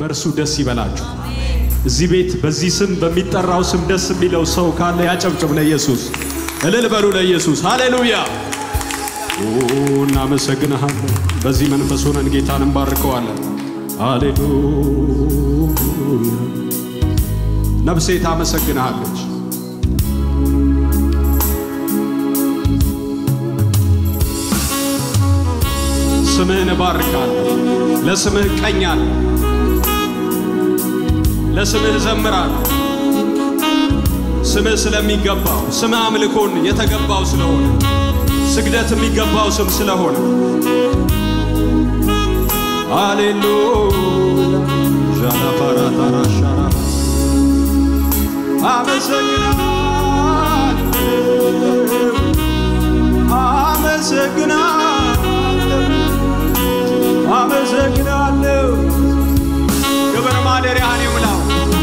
በእርሱ ደስ ይበላችሁ። እዚህ ቤት በዚህ ስም በሚጠራው ስም ደስ የሚለው ሰው ካለ ያጨብጭብ ለኢየሱስ። እልል በሉ ለኢየሱስ። ሃሌሉያ ኦ፣ እናመሰግንሃለን። በዚህ መንፈስ ሆነን ጌታን እንባርከዋለን። ሃሌሉያ ነፍሴ ታመሰግንሃለች። ስምህን እባርካለሁ። ለስምህ እቀኛለሁ። ለስምህ እዘምራለሁ። ስምህ ስለሚገባው ስምህ አምልኮን የተገባው ስለሆነ ስግደት የሚገባው ስም ስለሆነ ሃሌሉያ ዣላፓራታራሻራ አመሰግናለሁ አመሰግናለሁ አመሰግናለሁ። ክብር ማደሪያህን ይሙላው።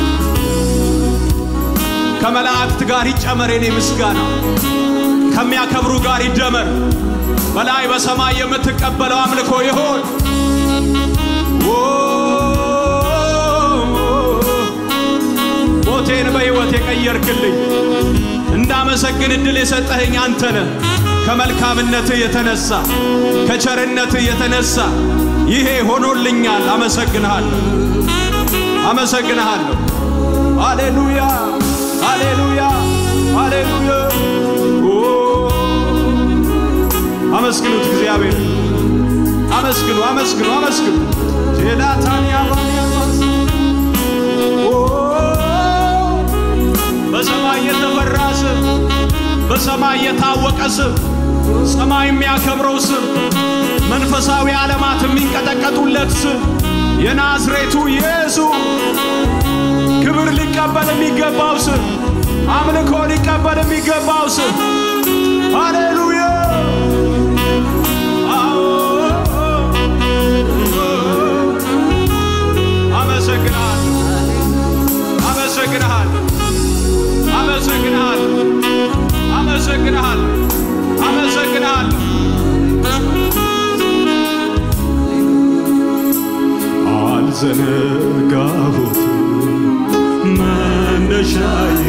ከመላእክት ጋር ይጨመር የኔ ምስጋና፣ ከሚያከብሩ ጋር ይደመር። በላይ በሰማይ የምትቀበለው አምልኮ ይሆን። ኦ፣ ሞቴን በሕይወት የቀየርክልኝ እንዳመሰግን ዕድል የሰጠኸኝ አንተ ነህ። ከመልካምነትህ የተነሳ ከቸርነትህ የተነሳ ይሄ ሆኖልኛል። አመሰግንሃለሁ፣ አመሰግንሃለሁ። ሃሌሉያ፣ ሃሌሉያ፣ ሃሌሉያ። ኦ፣ አመስግኑት እግዚአብሔር አመስግኑ፣ አመስግኑ፣ አመስግኑ። ቴላታንያ ባንያማስ በሰማይ የተፈራ ስም፣ በሰማይ የታወቀ ስም፣ ሰማይ የሚያከብረው ስም፣ መንፈሳዊ ዓለማት የሚንቀጠቀጡለት ስም የናዝሬቱ ኢየሱስ ክብር ሊቀበል የሚገባው ስም፣ አምልኮ ሊቀበል የሚገባው ስም። ሃሌሉያ አመሰግናለሁ፣ አመሰግንሃለሁ፣ አመሰግንሃለሁ፣ አመሰግንሃለሁ፣ አመሰግንሃለሁ። አልዘነጋሁት መነሻዬ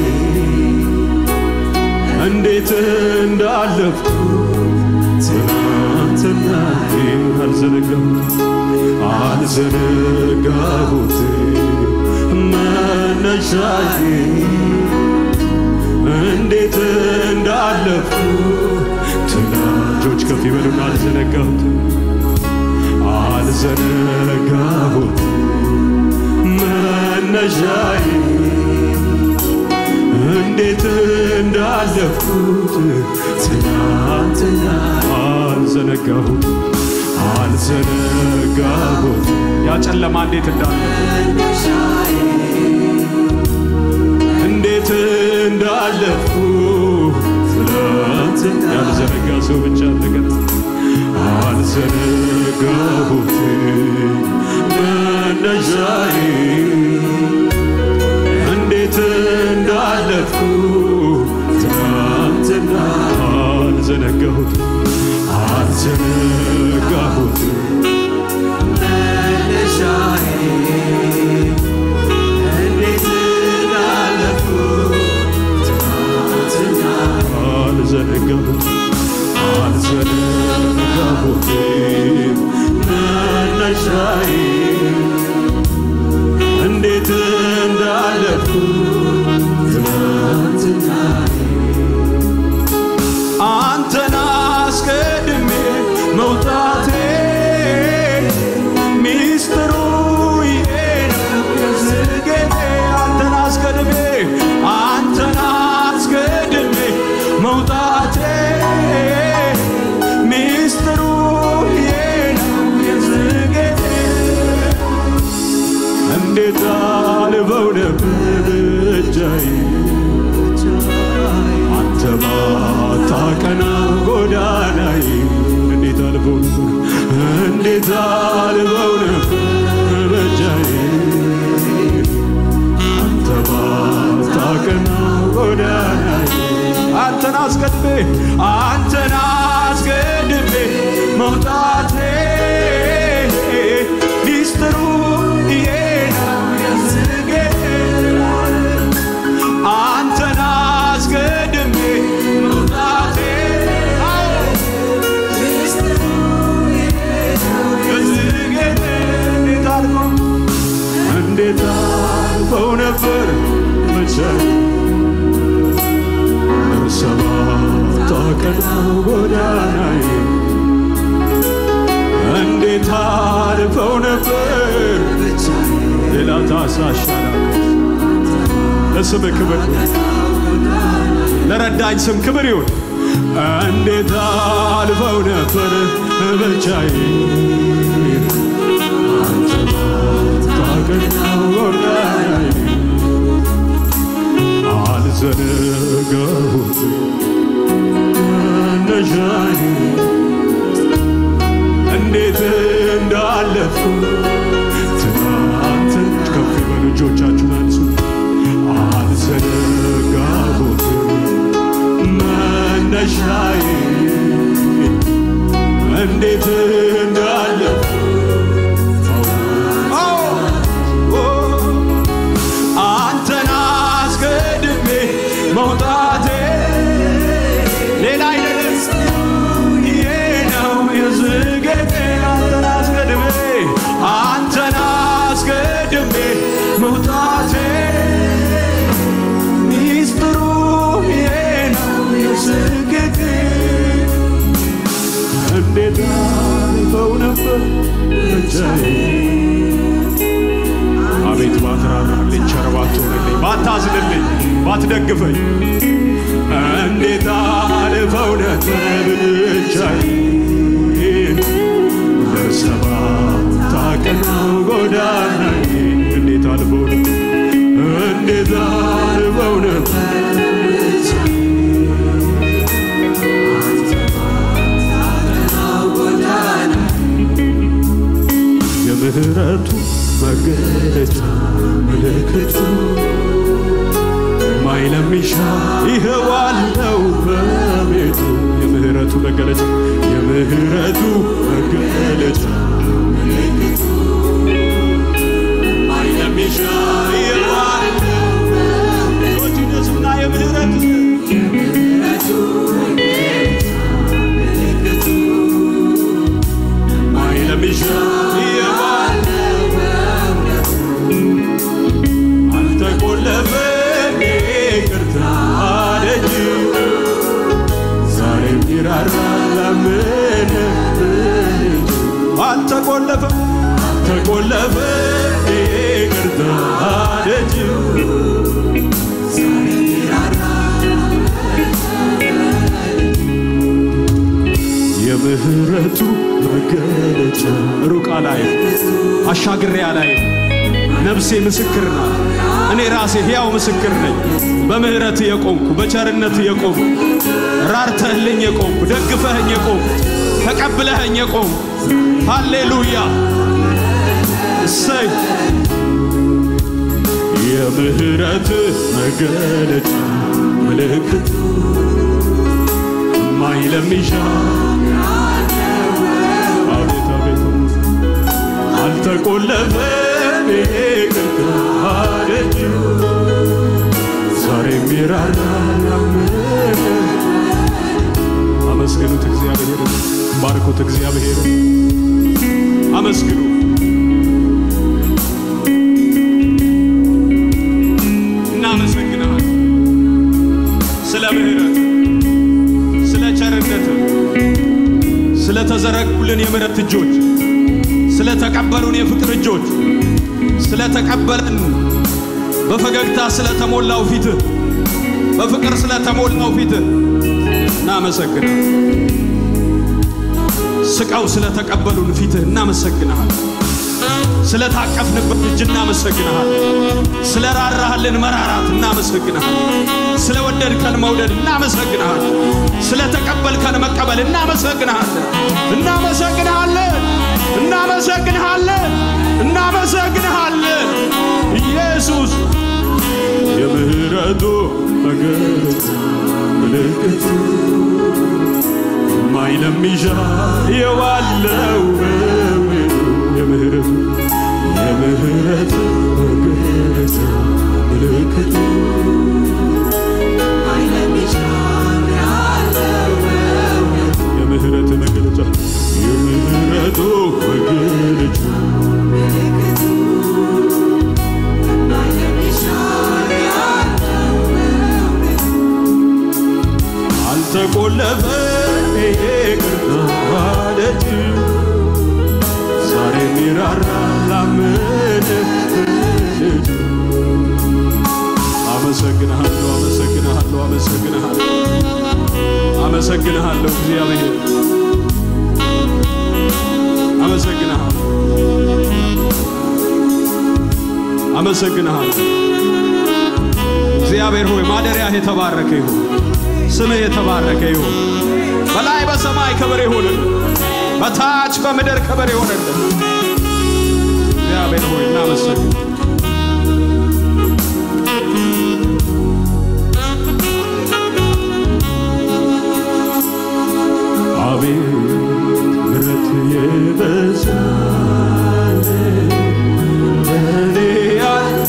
እንዴት እንዳለፍኩ ትናንትናዬ አልዘነጋሁት አልዘነጋሁት መነሻዬ እንዴት እንዳለፍኩ ትናጆች ከፍ ይበሉና አልዘነጋሁት አልዘነጋሁት መነሻዬ እንዴት እንዳለፍኩት ትናንትና አልዘነጋሁት አልዘነጋሁት ያ ጨለማ እንዴት እንዳለፉ እንዴት እንዳለፉ ትናንት ያልዘነጋ ሰው ብቻ ተገጥ አልዘነጋሁት መነሻዬ እንዴት እንዳለፍኩ ትናንትና አልዘነጋሁት አልዘነጋሁት አልዘነጋሁት አልዘነጋሁት መነሻዬ እንዴት እንዳለፍኩ አንተን አስቀድሜ መውጣቴ ሚስጥሩ ይሄ ነው የዝጌቴ አንተን አስቀድሜ አንተን አስቀድሜ መውጣቴ ሚስጥሩ ይሄ ነው የዝጌቴ እንዴት አልበው ነበር እጃዬ አንተ ባታቀና ጎዳናዬ እንዴት አልበው ነበር እንዴት አልበው ነበር በእጃዬ አንተ ባታቀና ጎዳናዬ አንተን አስቀድሜ አንተን አስቀድሜ መውጣቴ ሚስጥሩ ይሄ ነው ብቻዬ ሰባት ቀናው ጎዳናዬ እንዴት አልፈው ነበር ሌላ ታሳሻላ ለስም ክብር ለረዳኝ ስም ክብር ይሁን። እንዴት አልፈው ነበር ብቻዬ አንተ ባታቀናው ጎዳናዬ አልዘነጋሁት መነሻዬ እንዴት እንዳለፉ ትናንትን ከፍ በሉ እጆቻችሁን አንሱ። አልዘነጋሁት መነሻዬ እንዴት እንዳለፉ አንተን አስቀድሜ መውጣቴ ሌላ አይደለም ይሄ ነው የዝገቴ አንተን አስቀድሜ አንተን አስቀድሜ መውጣቴ ሚስጥሩ ይሄ ነው የዝገቴ እንዴት አልፈው ነበር ብቻዬ አቤት ባትራራልኝ ቸር ባትሆንልኝ ባታዝንልኝ ባትደግፈኝ እንዴት አልፈው ነበር ብቻዬን በሰባት ቀናው ጎዳናዬ እንዴት አልፈው ነበር እንዴት አልፈው ነበር የምህረቱ መገለጫ ምልክቱ ማይለሚሻ ይኸዋለው በቤቱ የምህረቱ መገለጫ የምህረቱ መገለጫ ምልክቱ ማይለሚሻ ይኸዋለው ቶቲነሱና የምህረቱ ማይለሚሻ ይኸዋለው አልተቆለፈም ይቅርታ ደጅ ዛሬም ይራራል ላመነ አልተቆለፈም አልተቆለፈም ይቅርታ ደጅ የምህረቱ መገለጫ ሩቅ አላይም አሻግሬ አላይም ነፍሴ ምስክር ናት። እኔ ራሴ ሕያው ምስክር ነኝ። በምህረት የቆምኩ በቸርነት የቆምኩ ራርተህልኝ የቆምኩ ደግፈህኝ የቆምኩ ተቀብለህኝ የቆምኩ ሃሌሉያ እሰይ የምህረት መገለጫ ምልክት ማይለሚሻ አቤት አቤት አልተቆለፈም ይቅርታ ደጅ ዛሬም ይራራል አመስግኑት እግዚአብሔርን ባርኩት እግዚአብሔርን አመስግኑ እናመሰግናል ስለ ምህረት ስለ ቸርነት ስለተዘረጉልን የምህረት እጆች ስለተቀበሉን የፍቅር እጆች ስለተቀበለን በፈገግታ ስለተሞላው ፊት በፍቅር ስለተሞላው ፊት እናመሰግናል። ስቀው ስለተቀበሉን ፊትህ እናመሰግንሃል። ስለታቀፍንበት እጅ እናመሰግንሃል። ስለራራህልን መራራት እናመሰግንሃል። ስለወደድከን መውደድ እናመሰግንሃል። ስለተቀበልከን መቀበል እናመሰግንሃለን። እናመሰግንሃለን። እናመሰግንሃለን። እናመሰግንሃለን ኢየሱስ የምህረቱ መገለጫ ምልክቱ ማይለሚሻ የዋለው በምድሩ የምህረቱ የምህረቱ መገለጫ ምልክቱ የምህረት መገለጫ የምህረቱ መገለጫ አመሰግንሃለሁ እግዚአብሔር አመሰግንሃለሁ አመሰግንሃለሁ እግዚአብሔር ሆይ ማደሪያህ የተባረከ ይሁን፣ ስምህ የተባረከ ይሁን። በላይ በሰማይ ክብር ይሁንልን፣ በታች በምድር ክብር ይሁንልን። እግዚአብሔር ሆይ እናመሰግን አቤት ምሕረት የበዛልህ ለእኔ ያለ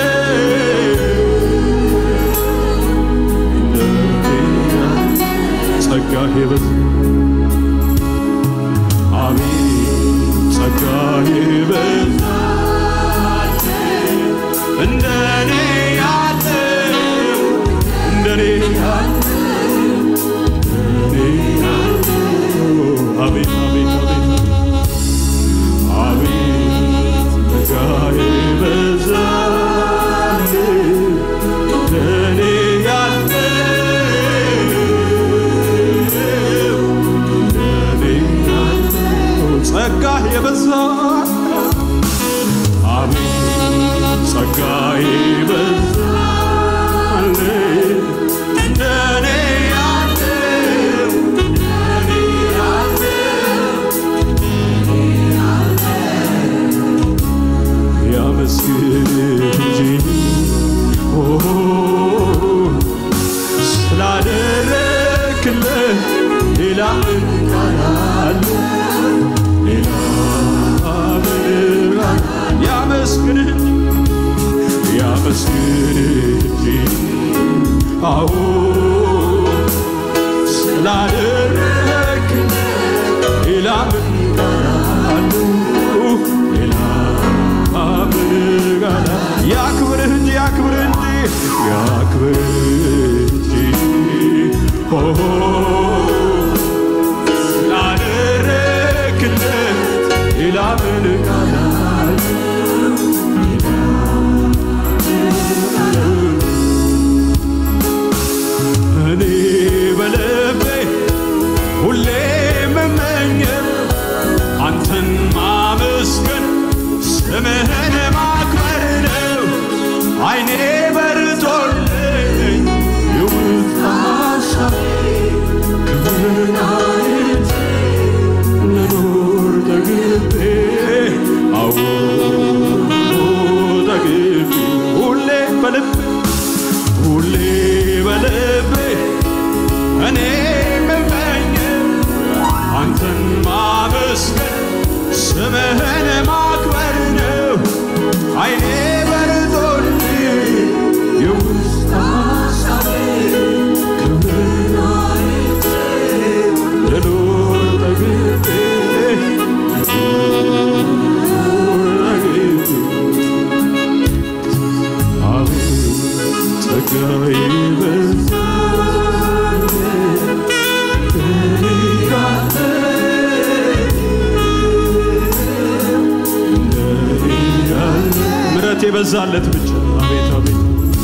ጸጋህ የበዛ አቤት ጸጋህ የበዛ እንደኔ ያለ እንደኔ ያለ እንደኔ ያለ አቤት አቤት አቤት አቤት ጸጋህ የበዛ እንደኔ ያለ ጸጋህ የበዛ አሜን ጸጋህ የበዛ እንደኔ ያለው እንደኔ ያለው ያመስግን እንጂ ኦ ስላደረክለት ሌላ ምን ቃል አለ? ሌላ ምን ቃል ያመስግንህ ያመስግንህ እንጂ አዎ ስላደረክለት ሌላ ምን ቃል አለ? ሌላ ምን ቃል አለ? ያክብርህ እንጂ ያክብርህ እንጂ ያክብርህ እንጂ ኦ ስላደረክለት ሌላ ምን ቃል አለ? እኔ በልቤ ሁሌ የምመኘው አንተን ማመስገን ስምህን ማክበር ነው። አይኔ በርቶልኝ የውስጥ ሐሳብ ክብርን አይቼ ልኖር ተግቤ አዎ ተግቤ ሁሌ በልቤ ሁሌ በልቤ እኔ የምመኘው አንተን ማመስገን ስምህን ማክበር ነው። አይኔ በርቶልኝ የውስጥ ሐሳቤ ክብርን አይቼ ልኖር ተግቤ ልኖር ተግቤ አቤት ጸጋዬ በዛ ምሕረት የበዛለት ብቻ አቤት አቤት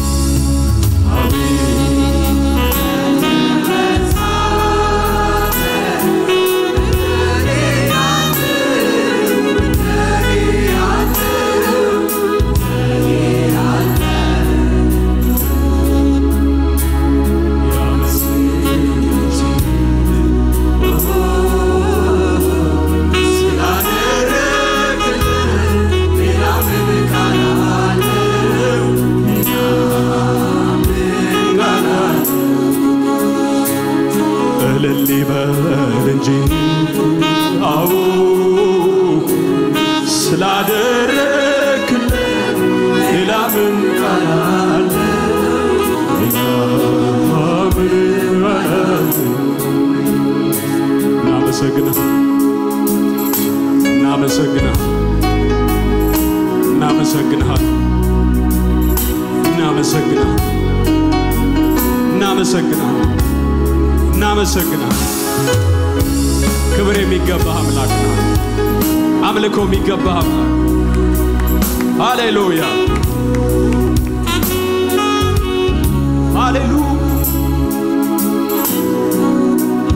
እልል ይበል እንጂ አዎ ስላደረክልን ሌላ ምን ቃል አለ? ሌላ ምን ቃል አለ? እናመሰግንህ እናመሰግንህ እናመሰግንሃል እናመሰግንህ እናመሰግንሃል እናመሰግናል። ክብር የሚገባህ አምላክ ነው። አምልኮ የሚገባህ አምላክ ሃሌሉያ ሃሌሉያ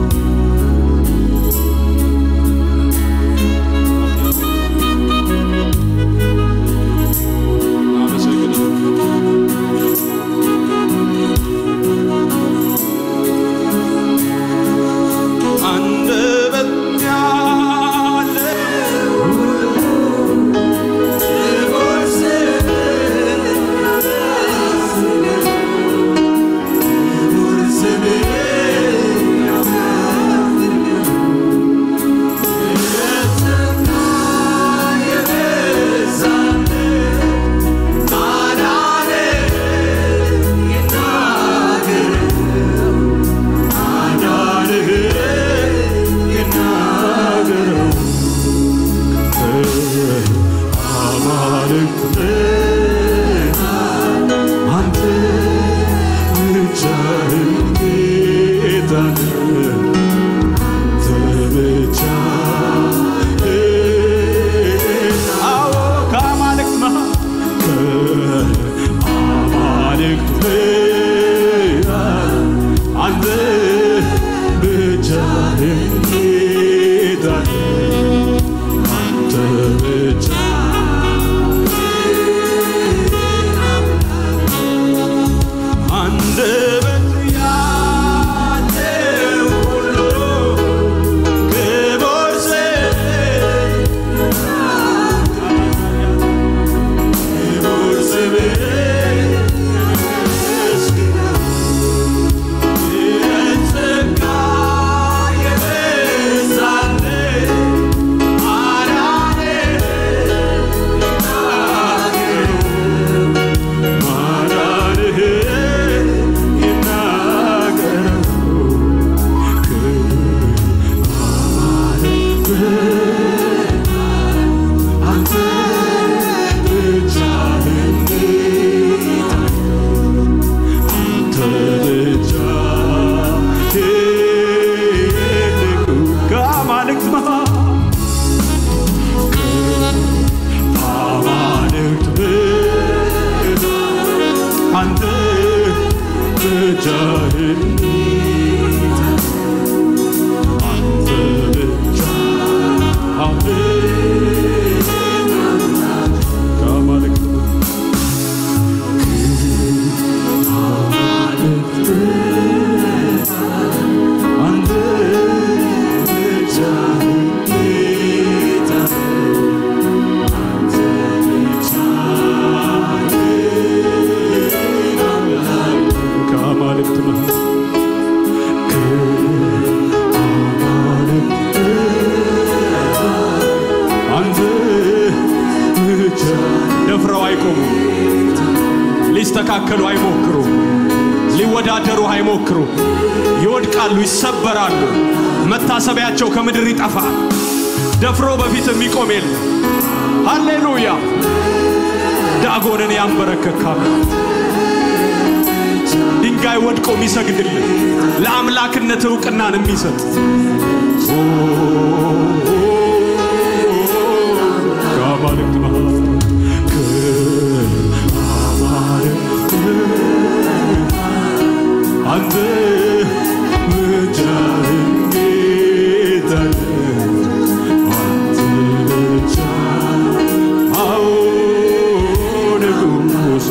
አይቆሙም። ሊስተካከሉ አይሞክሩም። ሊወዳደሩ አይሞክሩ። ይወድቃሉ፣ ይሰበራሉ። መታሰቢያቸው ከምድር ይጠፋል። ደፍሮ በፊት የሚቆም የለም። ሃሌሉያ! ዳጎንን ያንበረከካል። ድንጋይ ወድቆ የሚሰግድልን ለአምላክነት እውቅናን የሚሰጥ ከአማልክት መሃል ከአማልክት አንተ ብቻህን ጌታ ነህ። አንተ ብቻ አዎ ንጉሥ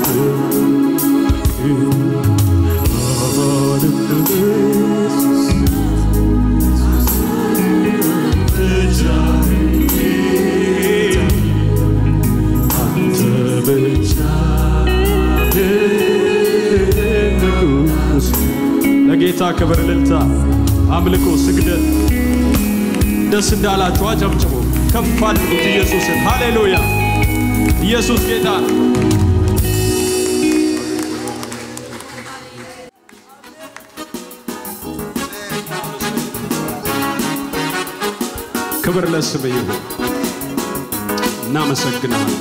ለጌታ ክብር፣ እልልታ፣ አምልኮ፣ ስግደት ደስ እንዳላችሁ አጨብጭቡ፣ ከፍ አድርጉት ኢየሱስን። ሃሌሉያ! ኢየሱስ ጌታ ነው። ክብር ለስም ይሁን። እናመሰግናለን።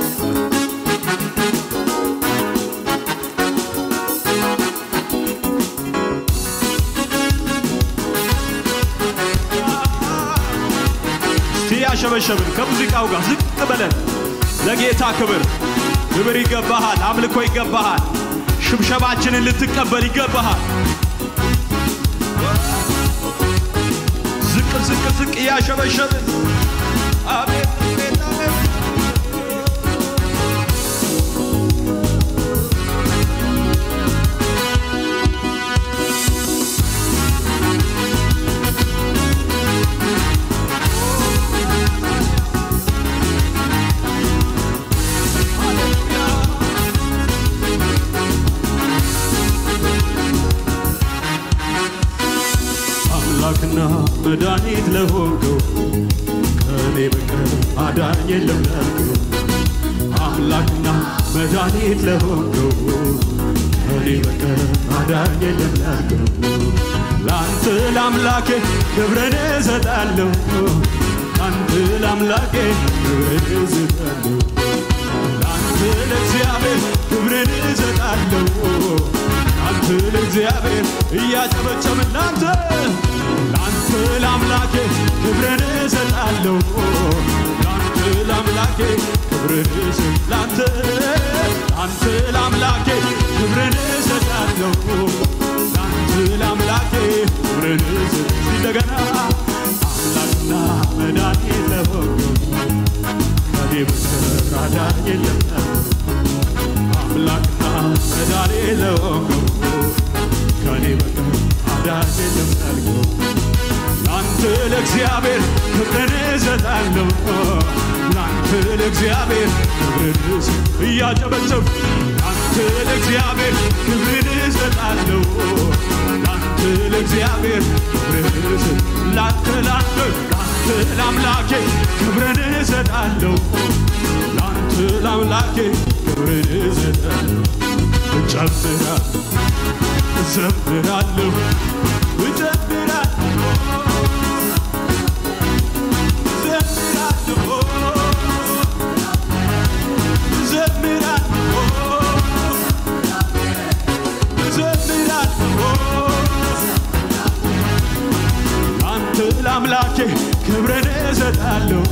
እስቲ ያሸበሸብን ከሙዚቃው ጋር ዝቅ ብለን ለጌታ ክብር ክብር ይገባሃል፣ አምልኮ ይገባሃል፣ ሽብሸባችንን ልትቀበል ይገባሃል። ዝቅ ዝቅ ዝቅ እያሸበሸብን አቤት አቤት አቤት አምላክና መድኃኒት ለሆንከው ከእኔ በቀር አዳኝ የለም ላልከው አምላክና መድኃኒት ለሆንከው ከእኔ በቀር አዳኝ የለም ላልከው ለአንተ ለአምላኬ ክብርን እሰጣለሁ ለአንተ ለአምላኬ ክብርን እሰጣለሁ ለአንተ ለእግዚአብሔር ክብርን እሰጣለሁ ለአንተ ለእግዚአብሔር እያጨበጨብን ለአንተ ለአንተ ለአምላኬ ክብርን እሰጣለሁ ለአንተ ለአምላኬ ክብርን እሰጥ ለአንተ ለአንተ ለአምላኬ ክብርን እሰጣለሁ ለአንተ ለአምላኬ ክብርን እሰጥ እንደገና አምላክና መድኃኒት ለሆንከው ከኔ በቀር አዳኝ የለም አምላክና መድኃኒት ለሆንከው ከኔ በቀር አዳኝ የለም ላልከው ለአንተ ለእግዚአብሔር ክብርን እሰጣለሁ ለአንተ ለእግዚአብሔር ክብርን እሰጥ እያጨበጨብ ለአንተ ለእግዚአብሔር ክብርን እሰጣለሁ ለአንተ ለእግዚአብሔር ክብርን እሰጥ ለአንተ ለአንተ ለአንተ ለአምላኬ ክብርን እሰጣለሁ ለአንተ ለአምላኬ ክብርን እሰጣለሁ እጨምራ እዘምራለሁ እጨምራለሁ እዘምራለሁ እዘምራለሁ እዘምራለሁ አንተ ለአምላኬ ክብርን እሰጣለሁ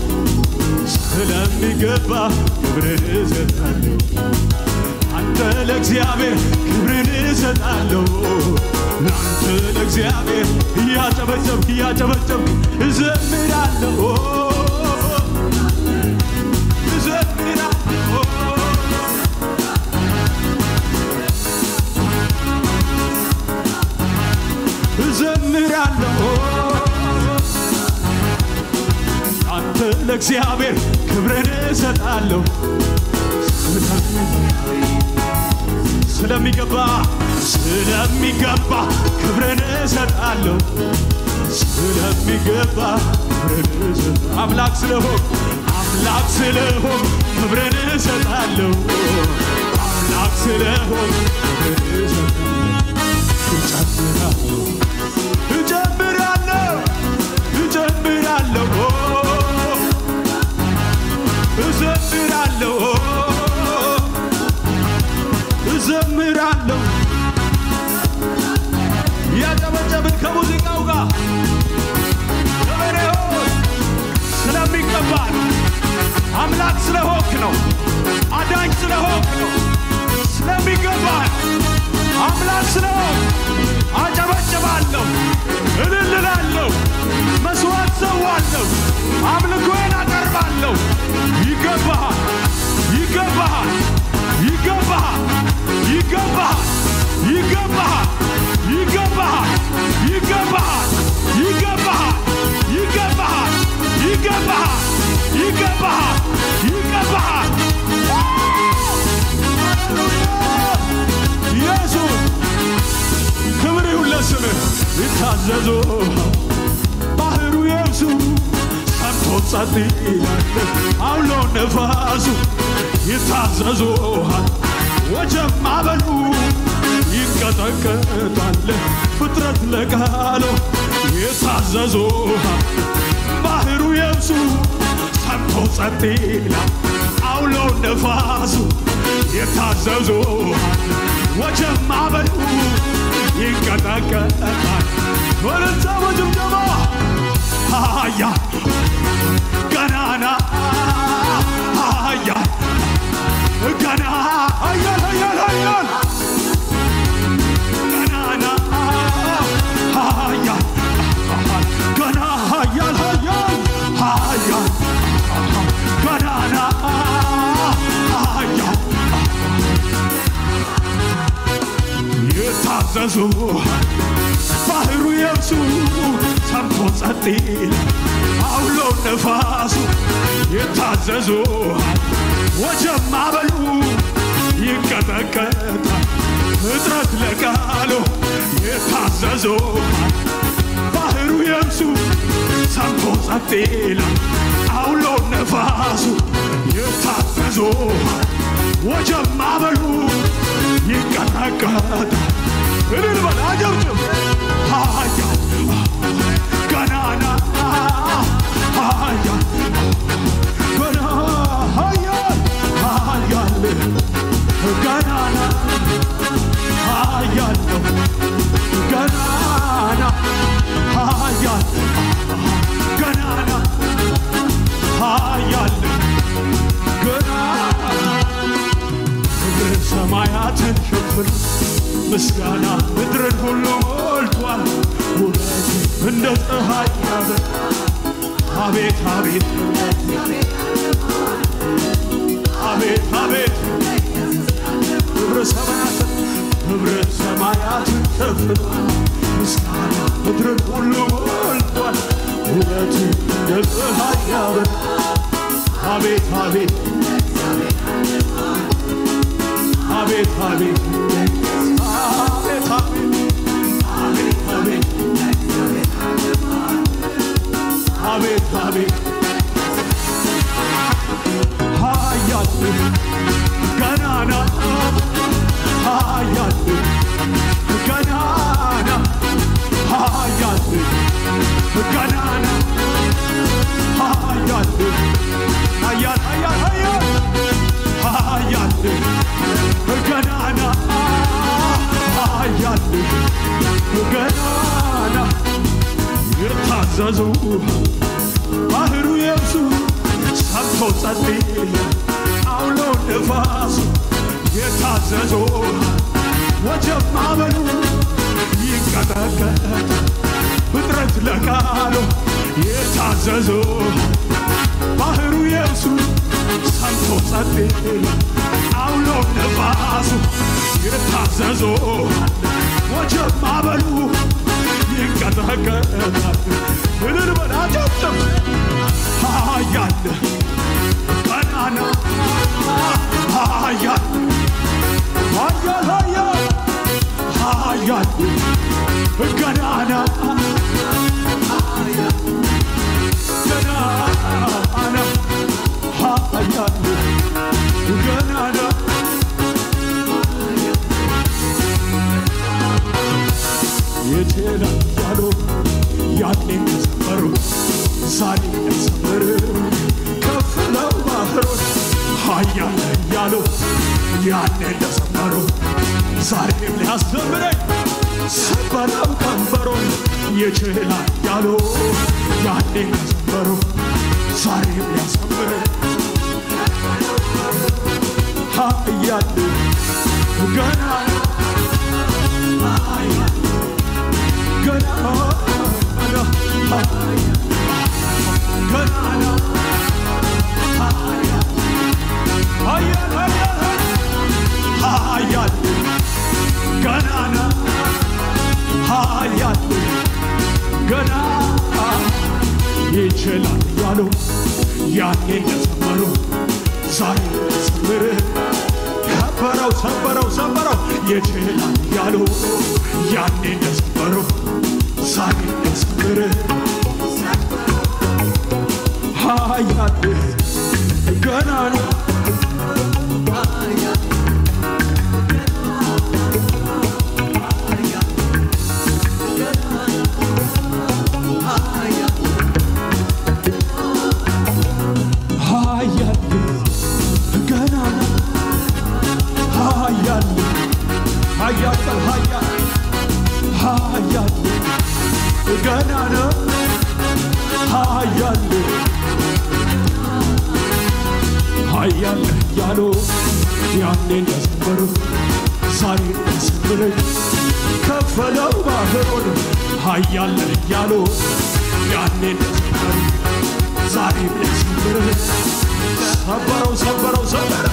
ስለሚገባ ክብርን እሰጣለሁ አንተ ለእግዚአብሔር ክብርን እሰጣለሁ ለአንተ ለእግዚአብሔር እያጨበጨብክ እያጨበጨብክ እዘምራለሁ እዘምራለሁ እዘምራለሁ አንተ ለእግዚአብሔር ክብርን እሰጣለሁ ስለሚገባ ስለሚገባ ክብርን እሰጣለሁ ስለሚገባ ክብርን እሰጣለሁ አምላክ ስለሆን አምላክ ስለሆን ክብርን እሰጣለሁ አምላክ ስለሆን ክብርን እሰጣለሁ እጨምራለሁ እጨምራለሁ እዘምራለሁ እዘምራለሁ ያጨበጨብን ከሙዚቃው ጋር ገበሬዎች ስለሚገባ ነው። አምላክ ስለሆንክ ነው። አዳኝ ስለሆንክ ነው። ስለሚገባ ነው። አምላክ ስለሆንክ አጨበጭባለሁ፣ እልል እላለሁ፣ መስዋዕት ሰዋለሁ፣ አምልኮዬን አቀርባለሁ። ይገባሃል፣ ይገባሃል፣ ይገባሃል፣ ይገባሃል፣ ይገባሃል፣ ይገባሃል፣ ይገባሃል፣ ይገባሃል፣ ይገባሃል፣ ይገባሃል፣ ይገባሃል፣ ይገባሃል። ኢየሱስ ክብር ይሁን ለስምህ። ይታዘዙ ባህሩ የብሱ ሰምቶ ጸጥ ይላል አውሎ ነፋሱ ይታዘዙሃል ወጀብ ማዕበሉ ይንቀጠቀጣል ፍጥረት ለቃሉ ይታዘዙሃል ባህሩ የብሱ ሰምቶ ጸጥ ይላል አውሎ ነፋሱ ይታዘዙሃል ወጀብ ማዕበሉ ይንቀጠቀጣል ወለንታ በጭብጨባ ሃያ ገናና ሃያ ገና ሀያል ሀያል ሀያል ገናና ሀያል ገና ሀያል ሀያል ሀያል ገናና ሀያል የታዘዙ ባህሩ የብሱ ሰምቶ ጸጥ ይላል አውሎ ነፋሱ የታዘዙ ወጀብ ማዕበሉ ይንቀጠቀጣል ፍጥረት ለቃሉ የታዘዙ ባህሩ የብሱ ሰምቶ ጸጥ ይላል አውሎ ነፋሱ የታዘዙ ወጀብ ማዕበሉ ይንቀጠቀጣል እልል በል አጨብጭብ ሀያል ገናና ሀያል ገና ሀያል ሀያል ገናና ሀያል ነው ገናና ሀያል ገናና ሀያል ገናና ክብር ሰማያትን ሸፍን ምስጋና ምድርን ሁሉ ሞልቷል ውበት እንደ ፀሐይ ያበራ አቤት አቤት አቤት አቤት ክብረ ሰማያትን ክብረ ሰማያትን ሸፍኗል ምስጋና ምድርን ሁሉ ሞልቷል ውበት እንደ ፀሐይ ያበራ አቤት አቤት አቤት አቤት አቤት አቤት አቤት አቤት አቤት ሀያል ገናና ሀያል ገናና ሀያል ገናና ሀያል ሀያል ሀያል ሀያል ገናና ሀያል ገናና የታዘዙ ባህሩ የብሱ ሰምቶ ጸጥ ይላል አውሎ ነፋሱ የታዘዙ ወጀብ ማዕበሉ ይንቀጠቀጣል ፍጥረት ለቃሉ የታዘዙ ባህሩ የብሱ ሰምቶ ጸጥ ይላል አውሎ ነፋሱ የታዘዙ ወጀብ ማዕበሉ ይንቀጠቀጣል እልል በል አጨብጭብ ሀያል ገናና ሀያል ሀያል ሀያል ሀያል ገናና ገናና እያሉ ያኔ እንደዘመሩ ዛሬ እንደዘመሩ ከፍለው ባህሮች ኃያል ነህ እያሉ ያኔ እንደዘመሩ ዛሬም ሊያስዘምረኝ ሰበረው ቀንበሩን ይችላል እያሉ ያኔ እንደዘመሩ ዛሬም ሊያስዘምረኝ ኃያል ገና ገና ገና ኃያል ኃያል ኃያል ገናና ኃያል ገና ይችላል ያሉ ያኔ እንደዘመሩ ዛሬ ዘምር ከበረው ሰበረው ሰበረው ይችላል ያሉ ያኔ እንደዘመሩ ዛሬ እንደዘምር ኃያል ገናና ኃያል ገናና ኃያል ኃያል ኃያል ኃያል ገናና ኃያል ኃያል ያሉ ያኔ እንደዘመሩ ዛሬ እንደዘምር ከፈለው ባህሩን ኃያል ያሉ ያኔ እንደዘመሩ ዛሬ እንደዘምር ሰበረው ሰበረው ሰበረው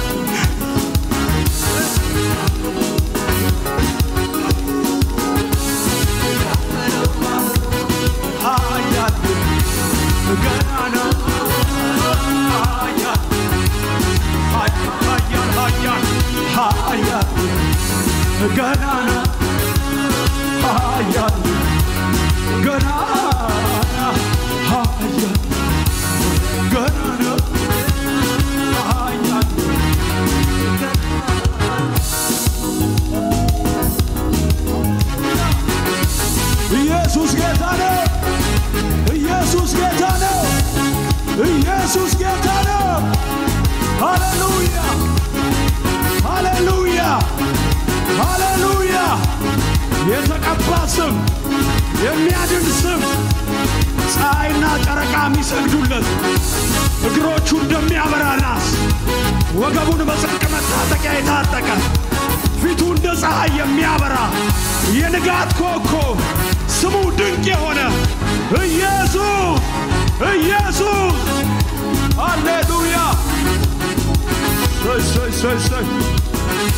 ኃያል ገናና ኃያል ኃያል ኃያል ኃያል ገናና ኃያል ገናና ኃያል ገናና ኃያል ኢየሱስ ጌታ ነው። ኢየሱስ ጌታ ነው። ኢየሱስ ጌታ ነው። ሃሌሉያ ሃሌሉያ ሃሌሉያ! የተቀባ ስም፣ የሚያድን ስም፣ ፀሐይና ጨረቃ የሚሰግዱለት እግሮቹ እንደሚያበራ ናስ፣ ወገቡን በጽድቅ መታጠቂያ የታጠቀ ፊቱ እንደ ፀሐይ የሚያበራ የንጋት ኮከብ ስሙ ድንቅ የሆነ ኢየሱስ ኢየሱስ ሃሌሉያ! እሰይ እሰይ እሰይ